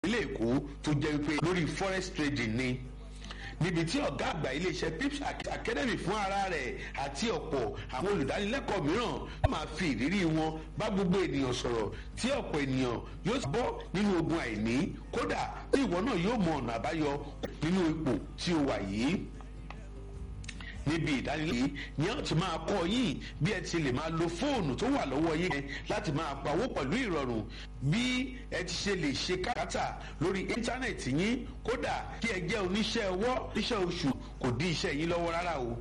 ìpínlẹ̀ èkó tó jẹ́ wípé lórí forex trading ni níbi tí ọ̀gá àgbà iléeṣẹ́ pips academy fún ara rẹ̀ àti ọ̀pọ̀ àwọn olùdánilẹ́kọ̀ọ́ mìíràn yóò máa fi ìrírí wọn bá gbogbo ènìyàn sọ̀rọ̀ tí ọ̀pọ̀ ènìyàn yóò bọ́ nínú ogun àìní kódà tí ìwọ náà yóò mọ ọ̀nà àbáyọ nínú ipò tí o wà yìí níbi ìdánilẹ́yìn ni a ti máa kọ́ yín bí ẹ ti lè máa lo fóònù tó wà lọ́wọ́ yín láti máa pawó pẹ̀lú ìrọ̀rùn bí ẹ ti ṣe lè ṣe káràkátà lórí íńtánẹ̀tì yín kódà kí ẹ jẹ́ oníṣẹ́ ọwọ́ oníṣẹ́ oṣù kò dí iṣẹ́ yín lọ́wọ́ rárá o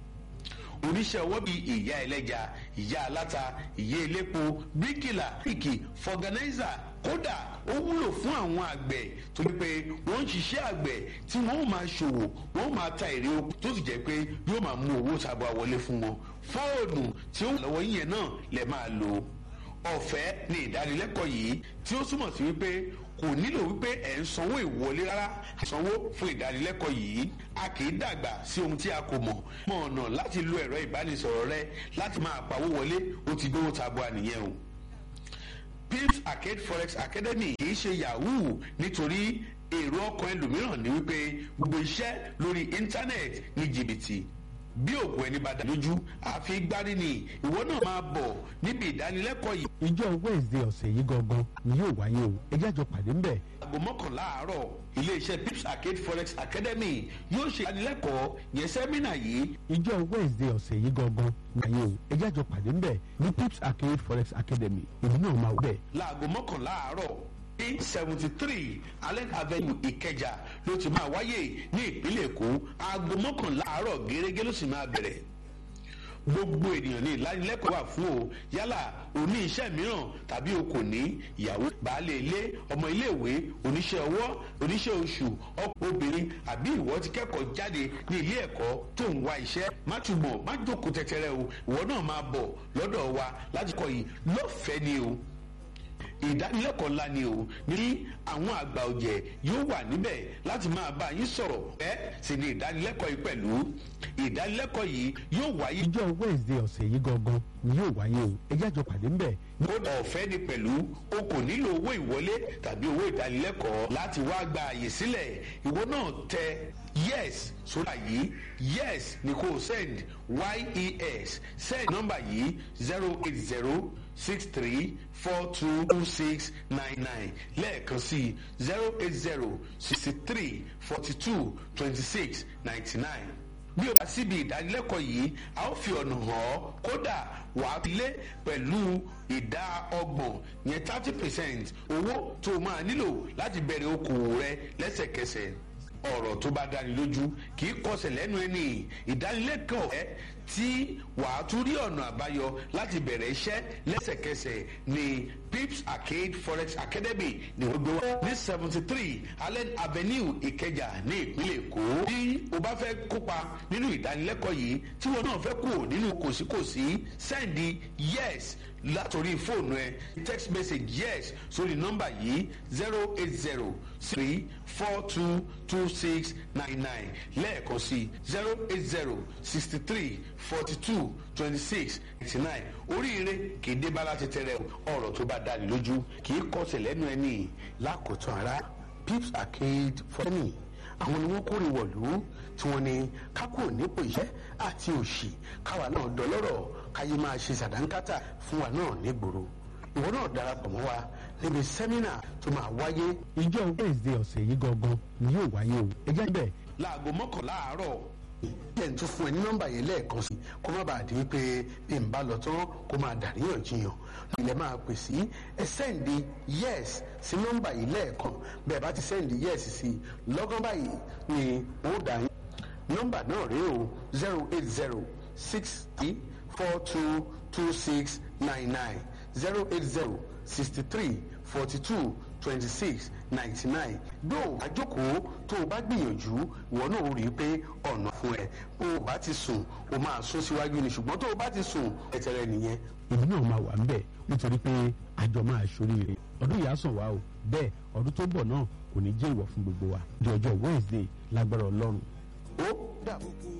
oníṣẹ́ ọwọ́ bíi ìyá ẹlẹ́ja ìyá aláta ìyá elépo bíríkìlà píkì fọgànáìzà kódà ó wúlò fún àwọn àgbẹ̀ tó ní pé wọ́n ń ṣiṣẹ́ àgbẹ̀ tí wọ́n ó máa ṣòwò wọ́n ó máa ta èrè oko tó sì jẹ́ pé yóò máa mú owó sábà wọlé fún wọn fóònù tí ó wà lọ́wọ́ yín náà lè máa lò ọ̀fẹ́ ni ìdánilẹ́kọ̀ọ́ yìí tí ó túmọ̀ sí wípé kò nílò wípé ẹ̀ ń sanwó ìwọlé rárá sanwó fún ìdánilẹ́kọ̀ọ́ yìí a kì í dàgbà sí ohun tí a kò mọ̀ mọ̀ ọ̀nà láti lo ẹ̀rọ ìbánisọ̀rọ̀ rẹ láti máa pawó wọlé ó ti gbówó tabua nìyẹn o pips arcade forex academy kì í ṣe yahoo nítorí èrò ọkàn ẹlòmíràn ní wípé gbogbo iṣẹ́ lórí íńtánẹ́ẹ̀tì ní jìbìtì bí òògùn ẹni bá dà lójú àfi gbárí ni ìwọ náà máa bọ̀ níbi ìdánilẹ́kọ̀ọ́ yìí. ìjọ wednesday ọ̀sẹ̀ yìí gangan ni yóò wáyé o ẹjẹ́ àjọ pàdé ń bẹ̀. aago mọ́kànlá àárọ̀ iléeṣẹ́ pips arcade forex academy yóò ṣe ìdánilẹ́kọ̀ọ́ yẹn sẹ́mínà yìí. ìjọ wednesday ọ̀sẹ̀ yìí gangan ni wáyé o ẹjẹ́ àjọ pàdé ń bẹ̀ ní pips arcade forex academy èmi náà máa wọ bẹ̀. láago mọ́kànlá àárọ̀ ní seventy three allen avenue ìkẹjà ló ti máa wáyé ní ìpínlẹ̀ èkó aago mọ́kànlá àárọ̀ gẹ́gẹ́ ló sì máa bẹ̀rẹ̀ gbogbo ènìyàn ní ìlanilẹ́kọ̀ọ́ wà fún o yálà oní iṣẹ́ mìíràn tàbí o kò ní ìyàwó baálé ilé ọmọ iléèwé oníṣẹ́ ọwọ́ oníṣẹ́ oṣù ọkọ̀ obìnrin àbí ìwọ ti kẹ́kọ̀ọ́ jáde ní ilé ẹ̀kọ́ tó ń wá iṣẹ́ má túbọ̀ má jókòó tẹ́tẹ́rẹ́ o ìwọ náà máa bọ̀ lọ́dọ̀ wa láti kọ́ yìí lọ́fẹ̀ẹ́ ni o ìdánilẹ́kọ̀ọ́ ńlá ni o ní àwọn àgbà ọ̀jẹ̀ yóò wà níbẹ̀ láti máa bá yín sọ̀rọ̀ ẹ́ sì ni ìdánilẹ́kọ̀ọ́ yìí pẹ̀lú ìdánilẹ́kọ̀ọ́ yìí yóò wáyé. ìjọ wednesday ọ̀sẹ̀ yìí gangan ni yóò wáyé o ẹjẹ́ àjọ pàdé ń bẹ̀. kódà ọ̀fẹ́ ni pẹ̀lú o kò nílò owó ìwọlé tàbí owó ìdánilẹ́kọ̀ọ́ láti wá gba àyè sílẹ̀ ìwọ náà tẹ yes sórí àyè yes ni kò send yes send nọ́mbà yìí zero eight zero six three four two two six nine nine lẹ́ẹ̀kan sí zero eight zero sixty three forty two twenty six ninety nine bí o bá síbi ìdánilẹ́kọ̀ọ́ yìí a ó fi ọ̀nà hàn ọ́ kódà wà á lé pẹ̀lú ìdá ọgbọ̀n yẹn thirty percent owó tó o máa nílò láti bẹ̀rẹ̀ okòwò rẹ lẹ́sẹ̀kẹsẹ̀ ọ̀rọ̀ tó bá dáni lójú kì í kọsẹ̀ lẹ́nu ẹni ìdánilẹ́kọ̀ọ́ ẹ tí wàá tún rí ọ̀nà àbáyọ láti bẹ̀rẹ̀ iṣẹ́ lẹ́sẹ̀kẹsẹ̀ ní pips arcade forex academy ní gbogbo wa ní seventy three allen avenue ìkẹjà ní ìpínlẹ̀ èkó bí o bá fẹ́ kópa nínú ìdánilẹ́kọ̀ọ́ yìí tí wọn náà fẹ́ kú nínú kòsíkòsí sẹ́ndì yes látòrí fóònù ẹ text message yes sórí nọ́mbà yìí zero eight zero three four two two six nine nine lẹ́ẹ̀kan sí zero eight zero sixty three forty two twenty six ninety nine oríire kì í dé bá láti tẹrẹ ọ̀rọ̀ tó bá dáni lójú kì í kọsẹ̀ lẹ́nu ẹni lákòótán ara pips arcade fọ́nì àwọn ni wọ́n kórè wọ̀lú tí wọ́n ní kákò nípò iṣẹ́ àti òṣì káwa náà dọlọ́rọ̀ káyé máa ṣe sàdánkátà fún wa náà nígboro ìwọ náà darapọ̀ mọ́ wa níbi sẹ́mínà tó máa wáyé. ìjọ wednesday ọ̀sẹ̀ yìí gangan ni yóò wáyé o ẹjẹ́ bẹ̀. láago mọ́kànlá àárọ̀ jẹ́ n tún fún ẹ ní nọ́mbà yẹn lẹ́ẹ̀kan sí kó má bàa di pé bí n bá lọ tán kó máa dàríyànjiyàn ilẹ̀ máa pè sí ẹ sẹ́ǹdì yes sí nọ́mbà yìí lẹ́ẹ̀kan bẹ́ẹ̀ bá ti sẹ́ǹdì yes sí lọ́gán báyìí ni ó dà yín nọ́mbà náà rèé o zero eight zero six three four two two six nine nine zero eight zero sixty three forty two twenty six ninety nine dó àjókòó tó o bá gbìyànjú ìwọ náà ó rí i pé ọ̀nà fún ẹ bó o bá ti sùn o máa sún síwájú ni ṣùgbọ́n tó o bá ti sùn ẹ̀tẹ̀rẹ̀ nìyẹn. èmi náà máa wà ń bẹ̀ nítorí pé àjọ máa ṣoríire ọdún yìí á sàn wá o bẹ́ẹ̀ ọdún tó bọ̀ náà kò ní jẹ́ ìwọ̀ fún gbogbo wa di ọjọ́ wednesday lágbára ọlọ́run. ó dàbọ̀.